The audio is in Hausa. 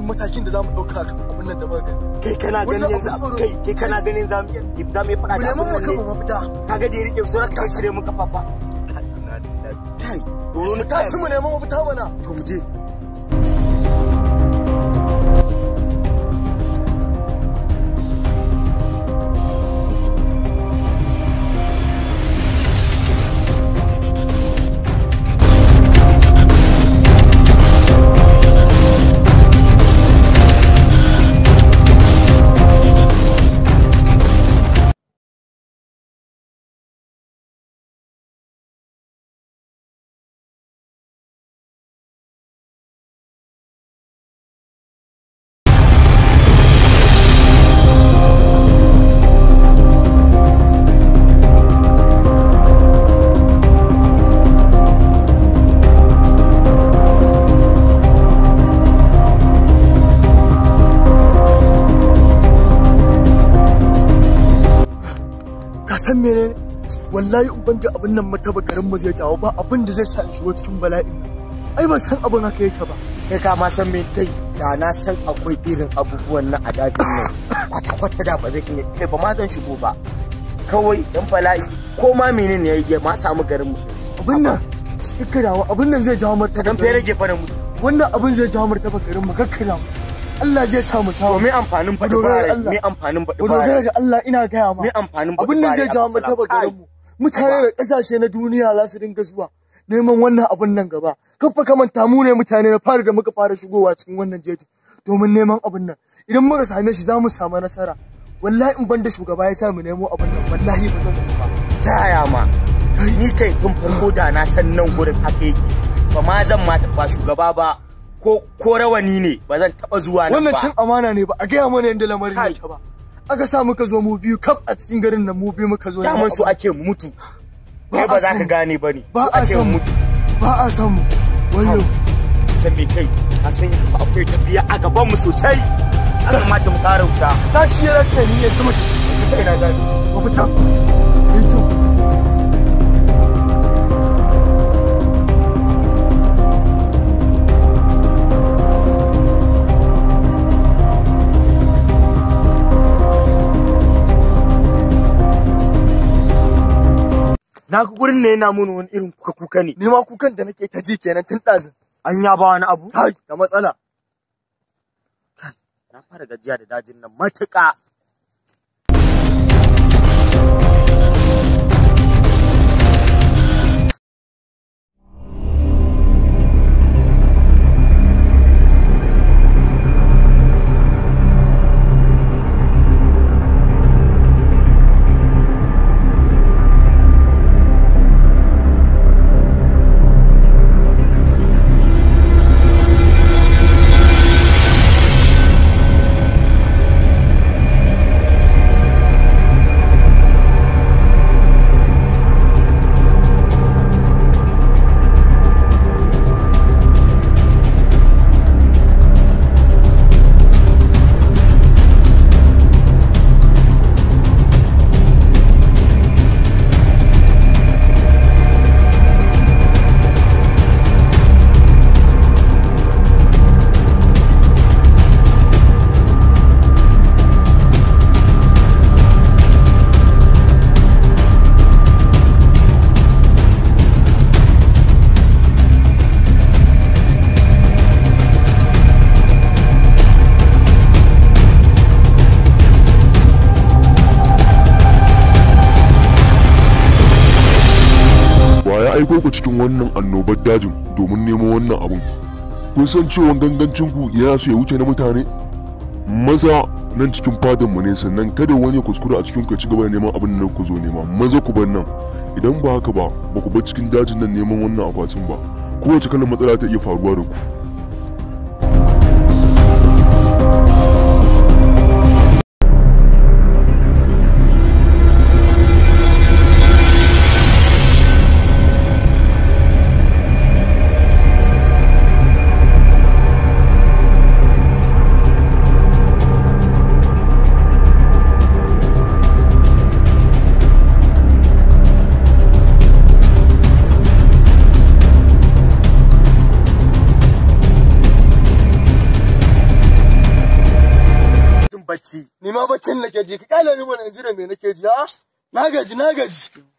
san matakin da zamu dauka kan abin nan da muka gani kai kana ganin Wannan yanzu abin tsoro. kai kai kana ganin za mu iya za mu iya faɗa mu da neman abin mu nan kan ne mafita kaga da ya rike su raka cire mu kafafa kai dole mu tashi mu neman mafita mana to mu je ka san menene wallahi in ban da abin nan mataba garin mu zai jawo ba abin da zai sa in shigo cikin bala'in nan ai ban san abin haka yake ba kai ka ma san me kai da na san akwai irin abubuwan nan a dajin nan kwata kwata da ba zai iya kai ba ma zan shigo ba kawai dan bala'i ko ma menene ya yi ma samu garin mu abin nan kakkadawa abin nan zai jawo martaba dan fere rage fara mutu wannan abin zai jawo martaba garin mu kakkadawa Allah zai sa mu to samu me amfanin baɗi Dogara da bare Allah. me amfanin baɗi mu dogara bare da Allah ina gaya ma me amfanin baɗi abin nan zai jawo martaba garin mu mutane da kasashe na duniya za su dinga zuwa neman wannan abin nan gaba kafa kamanta mu ne mutane na fara da muka fara shigowa cikin wannan jeji domin neman abin nan idan muka same shi za mu samu nasara wallahi in banda shugaba ya sa mu nemo abin nan wallahi ba zan tafi ba ta yaya ma ni kai tun farko da na san nan gurin haka yake ba ma zan ma ba shugaba ba ko ko rawani ne ba zan taba zuwa nan wannan ba cin amana ne ba a gaya mana yadda lamarin Kai. yake ba aka sa muka zo mu biyu kaf a cikin garin nan mu biyu muka zo daman neman su abin. ake mutu Ba kai a ba za son ka mu. gane ba ne ba su a ake san mu mutu ba a san mu wayo san me kai a san yadda akwai tafiya a gaban mu sosai an kamata mu ƙara wuta ta shi yana ce ni ne sama kai na gani mafita yanzu na ga gurin ne yana mun wani irin kuka kuka ne ni ma kukan da nake ta ji kenan tun ɗazin an ya ba wani abu kai da matsala na fara gajiya da dajin nan matuƙa wa ya aiko ku cikin wannan annobar dajin domin nemo wannan abun kun san cewa gangancin ku yana so ya wuce na mutane maza nan cikin fadan mu ne sannan kada wani ya kuskura a cikin ku ya ci gaba da neman abin da ku zo nema maza ku bar nan idan ba haka ba ba ku bar cikin dajin nan neman wannan akwatin ba kowace kalan matsala ta iya faruwa da ku ma baccin nake ji ka kyale ni mana in ji da me nake ji ha na gaji na gaji